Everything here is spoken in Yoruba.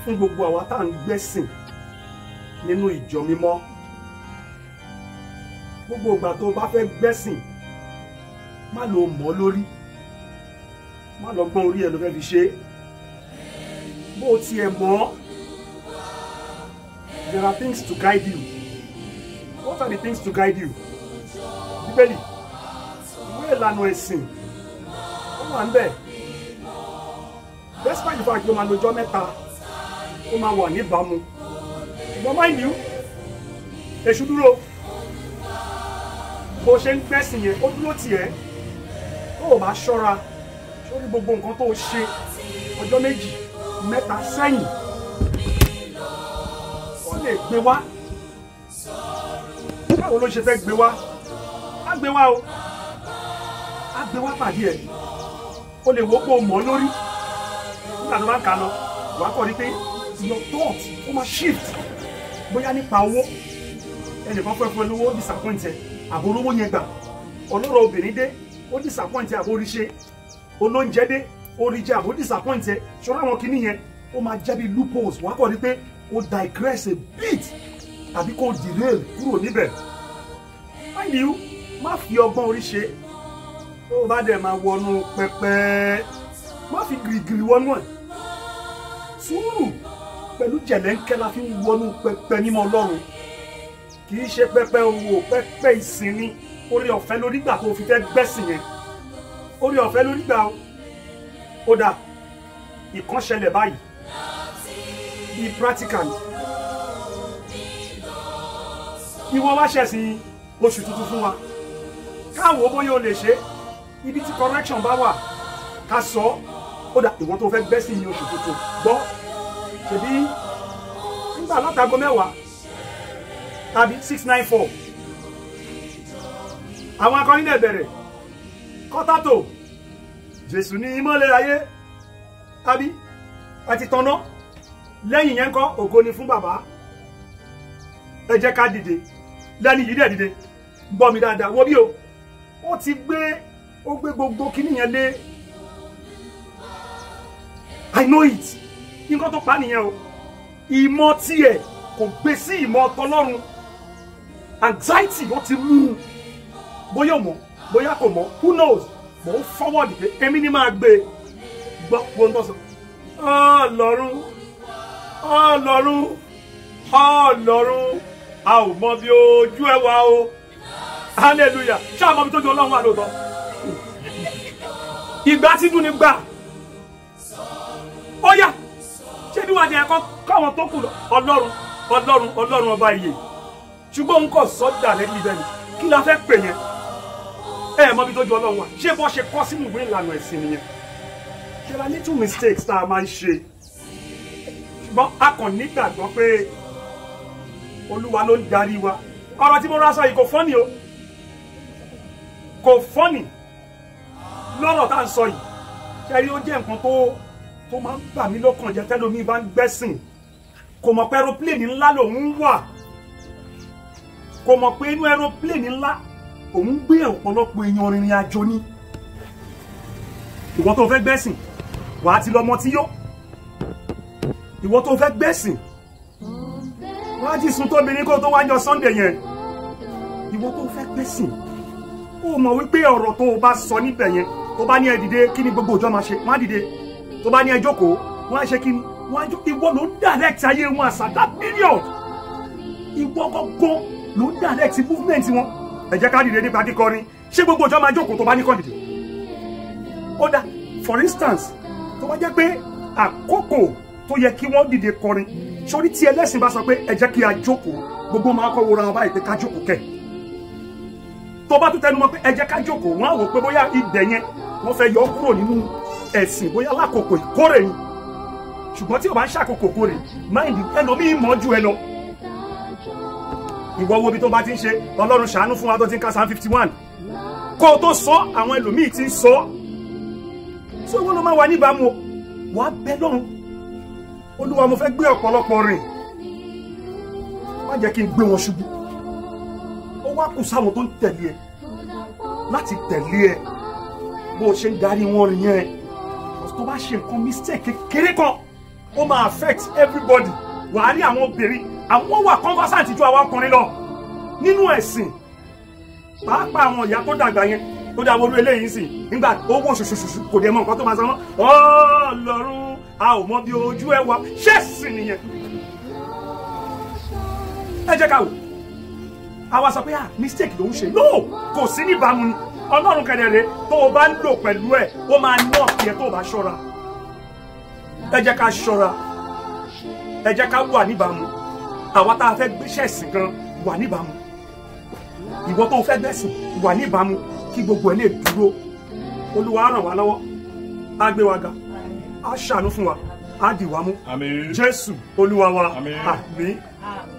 fún gbogbo àwa tá à ń gbẹ́sìn nínú ìjọ mímọ́ gbogbo ìgbà tó o bá fẹ́ gbẹ́sìn má lo mọ́ lórí má lọ gbọ́n orí ẹ̀ ló fẹ́ fi ṣe é bó o tiẹ̀ mọ́ there are things to guide you what are the things to guide you bíbélì ìwé ìlànà ẹ̀sìn ó wà ń bẹ̀ despite the fact pé ó máa lọ́jọ́ mẹ́ta ó máa wà níbàámu ṣùgbọ́n mind you èṣù dúró bó ṣe ń gbẹ́sìn yẹn ó dúró tiẹ̀ tó o bá ṣọ́ra sórí gbogbo nǹkan tó o ṣe ọjọ́ méjì mẹ́ta sẹ́yìn wọ́n lè gbé wá báwo ló ṣe fẹ́ gbé wá á gbé wá o á gbé wá pàdé ẹ̀ o lè wò pé o mọ̀ ọ́ lórí nígbà tó bá ń kà lọ wàá kọ́ ni pé your thought ó máa shift bóyá nípa owó ẹnìkan fẹ́ fún ẹ lówó ó disappoint ẹ àbò olówó yẹn gbà ọlọ́rọ̀ obìnrin dé ó disappoint ẹ àbò oríṣẹ́ olóúnjẹ dé oríjẹ àbò disappoint ẹ ṣọ́ra àwọn kinní yẹn ó máa jẹ́ bí loopholes wàá kọ́ ni pé ó digress a bit àbí kó derail kúrò níbẹ̀ mind you má fi ọgbọ́n orí ṣe tó o bá dẹ̀ máa wọnú pẹpẹ má fi gìrìgìrì wọnú ẹ̀ sùúrù pẹ̀lú jẹ̀lẹ́ńkẹ́ la fi ń wọnú pẹpẹ mímọ́ ọlọ́run kì í ṣe pẹpẹ owó pẹpẹ ìsinmi orí ọ̀fẹ́ lórí gbà tó fi fẹ́ gbẹ́sìn yẹn orí ọ̀fẹ́ lórí gbà ó dà ìkan ṣẹlẹ̀ báyìí bíi practical ìwọ wá ṣẹ̀sìn oṣù tuntun fún wa káwọn bóyá o lè ṣe ibi tí correction bá wà ká sọ ó dà ìwọ tó fẹ́ gbẹ́sìn ní oṣù tuntun gbọ́ ṣèbí nígbà látago mẹ́wàá tàbí six nine four àwọn akọrin náà bẹ̀rẹ̀ kọ́tàtò jésù ní ìmọ́lẹ̀ ayé tàbí àti tọ́nà lẹ́yìn yẹn kọ́ ògo ni fún bàbá ẹ jẹ́ ká dìde lẹ́ni yìí dẹ̀ dìde gbọ́ mi dáadáa wo bí o ó ti gbé ó gbé gbogbo kíní yẹn lé i know it nǹkan tó pa nìyẹn o ìmọ̀ tiẹ̀ kò gbé sí ìmọ̀ tọlọ́run anxiety ló ti mú un bóyá mọ̀ bóyá kò mọ̀ who knows mò ń forward pé èmi ni máa gbé e gbọ́ wọn tó sọ ọlọ́run ọlọ́run ọlọ́run a ò mọ bí ojú ẹ wà o hallelujah ṣáà mọ bí tójú ọlọ́run wà lóòótọ́ ìgbà tí dùn ní gbà ó yá ṣé bí wàá di ẹ̀kọ́ káwọn tó kù lọ ọlọ́run ọlọ́run ọlọ́run ọba ìyè ṣùgbọ́n òun kò sọ́jà lẹ́yìn ibẹ̀ ni kí la fẹ́ pè yẹn ẹ mọ bí tójú ọlọ́run wà ṣé bọ́ ṣe kọ́ sínú ìwé ìlànà ẹ̀sìn nìyẹn there are little mistakes tá a máa ń ṣe ṣùgbọ́n a kàn nígbàgbọ́ pé olúwa ló ń darí wa ọ̀rọ̀ tí mo rà sọ yìí kò fọ́nì o kò fọ́nì lọ́rọ̀ tá à ń sọ yìí ṣẹ́rí ó jẹ́ nǹkan tó tó máa ń bà mí lọ́kàn jẹ́ tẹ́lómi bá ń gbẹ́sìn kò mọ̀ pé aeroplane ńlá lòun wà kò mọ̀ pé inú aeroplane ńlá òun gbé ọ̀pọ̀lọpọ̀ èèyàn rìnrìn àjò ni ìwọ tó fẹ́ gbẹ́sìn wàá ti lọ́mọ tí yó ìwọ tó fẹ́ gbẹ́sìn wàá ti sùn tóbi kó tó wájọ Sunday yẹn ìwọ tó fẹ́ gbẹ́sìn ó mọ̀ wípé ọ̀rọ̀ tó o bá sọ níbẹ̀ yẹn tó bá ní ẹ dìde kí ni gbogbo òjò máa ṣe wọ́n á dìde tó bá ní ẹ jókòó wọ́n á ṣe kí ni wọ́n á jó ìwọ ló ń direct ayé wọn àṣà that period ìwọ gángan ló ń direct movement wọn ẹ jẹ́ ká dìde nípa kíkọrin ṣé gbogbo òjò máa jókòó tó bá ní kàn dìde ó dá for instance tó bá jẹ́ pé àkókò tó yẹ kí wọ́n dìde kọrin sórí tí ẹlẹ́sìn bá sọ pé ẹ jẹ́ kí a jókòó gbogbo máa kọ́ wọra wọn báyìí pé ká jókòó kẹ̀ tó bá tún tẹnu mọ́ pé ẹ jẹ́ ká jókòó wọ́n á wò pé bóyá ibẹ̀ yẹn wọ́n fẹ́ yọ ọ́ kúrò nínú ẹ̀sìn bóyá lákòókò ìkórè ni ṣùgbọ́n tí o bá ń ṣàkókò kórè máìndì ẹlòmíì mọ́ ju ẹ lọ ìwọ wo bí tó bá ti ń ṣe ọlọ́run ṣàánú fún wa tó ti ń ka psalm fifty one kó o tó sọ àwọn ẹlòmíì ti ń sọ tí owó ló máa wà níbàámu wàá bẹ lọ́run olúwa mo fẹ́ gbé ọ̀pọ̀lọpọ̀ rìn má jẹ́ kí n gbé wọn ṣubú ó wá kù sáwọn tó ń tẹ̀lé ẹ láti tẹ̀lé ẹ bó o ṣe ń darí wọn rìn yẹn tó bá ṣe nǹkan mistake kékeré kan ó máa affect everybody wàá rí àwọn obìnrin àwọn wà conversant ju àwọn ọkùnrin lọ nínú ẹ̀sìn pàápàá àwọn ìyá tó dàgbà yẹn tó dá wọlé eléyìí sì nígbà owó ṣoṣoṣoṣo kò dé mọ nǹkan tó máa san mọ́ Ọlọ́run a ò mọ bí ojú ẹ wà ṣẹ́ẹ̀sì nìyẹn ẹ jẹ́ ká wò àwa sọ pé ah mistake ló ń ṣe no kò sí níbàámu ni ọlọ́run kẹ̀dẹ̀rẹ̀ tó o bá ń lò pẹ̀lú ẹ̀ ó máa ná ọ̀kì ẹ̀ tó o bá ṣọ́ra ẹ jẹ́ ká ṣọ́ra ẹ jẹ́ ká wà níbàámu àwa tá a fẹ́ gbéṣẹ́ ẹ̀sìn gan wà níbàámu ìwọ tó o fẹ́ gbẹ̀sìn wà níbàámu kí gbogbo ẹ̀ lè dúró olúwa á ràn wá lọ́wọ́ á gbé wa ga á ṣàánú fún wa á dì wá mú Àmín. jésù olúwa wa Àmín. àmín.